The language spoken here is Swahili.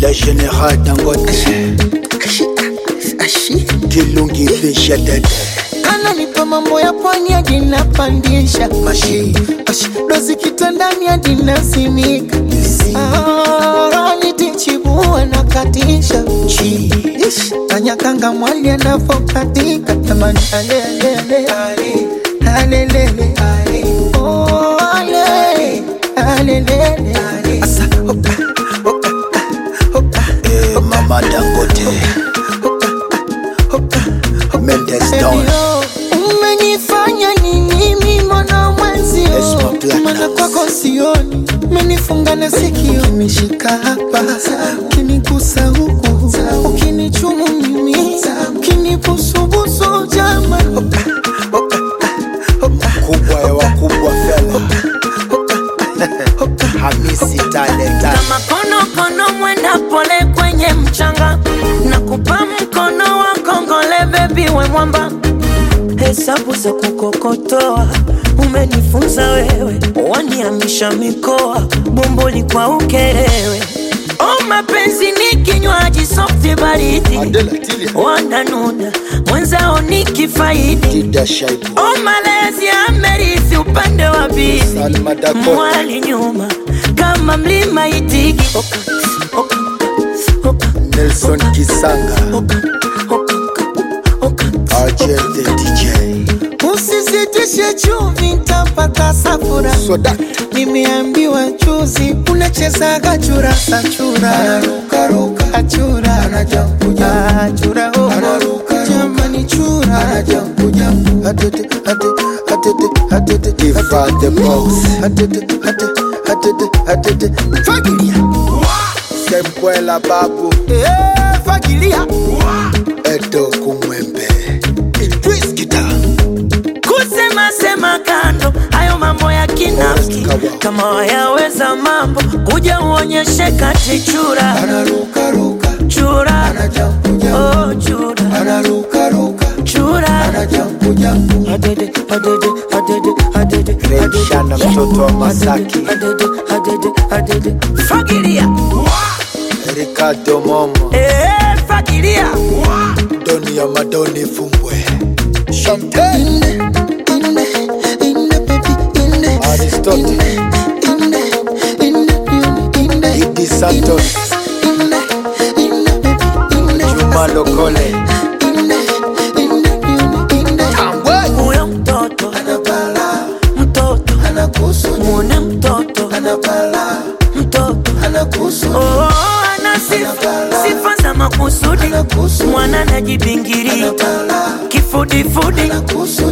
Le général Dangote Kilungi fisha dede ananipa mambo ya pwani hadi napandisha Mashi Ash, dozi kitandani hadi nasimika Ah, nitichibua na katisha Chi Ish, tanyakanga mwali anavokatika tamani alelele alelele Oh, ale, alelele Asa, oka, oka, oka, eh, Mama Dangote oka, oka, Mendes Baby, Down oh, umenifanya nini mimona mwenzio Esma Platinum. mana kwako sioni umenifunga na sikio umeshika hapa ukinigusa huku ukinichumu mimi ukinibusubusu jama Kubwa ya wakubwa fela Hamisi talenta kama konokono mwenda pole kwenye mchanga na kupa mkono wa kongole bebi we mwamba hesabu za kukokotoa umenifunza wewe waniamisha mikoa bomboli kwa ukerewe o mapenzi ni kinywaji softi baridi Adela Tilia wananuna mwenzao ni kifaidi Dida Shaibu o malezi amerithi upande wa bibi Salma Dakota mwali nyuma kama mlima itigi oka, oka, oka, Nelson Kisanga oka, oka, oka, RJ the DJ usizitishe chumvi ntapata safura Soda nimeambiwa juzi unachezaga churasa chura achura achura oh. jamani chura Atete, atete, atete, atete, Diva the boss atete, atete, atete, atete. fagilia Semkwela babu Eh, fagilia Edo Kumwembe Idris Kita kusema sema kando hayo mambo ya kinafiki kama wayaweza mambo kuja uonyeshe kati chura anarukaruka chura anajambuja oh chura anarukaruka chura anajambujambu adede adede adede adede Remshana mtoto wa Masaki adede adede adede fagilia Ricardo Momo eh fagilia Doni ya Madoni Fumbwe Champagne inde inde inde baby inde Aristotle inde inde inde Idi Santos inde inde baby inde Juma Lokole inde inde inde huyo mtoto anabala mtoto anakusu muone mtoto anabala mtoto anakusu Oh, ana sifa sifa za makusudi anakusu mwana najibingiria anabala kifudifudi anakusu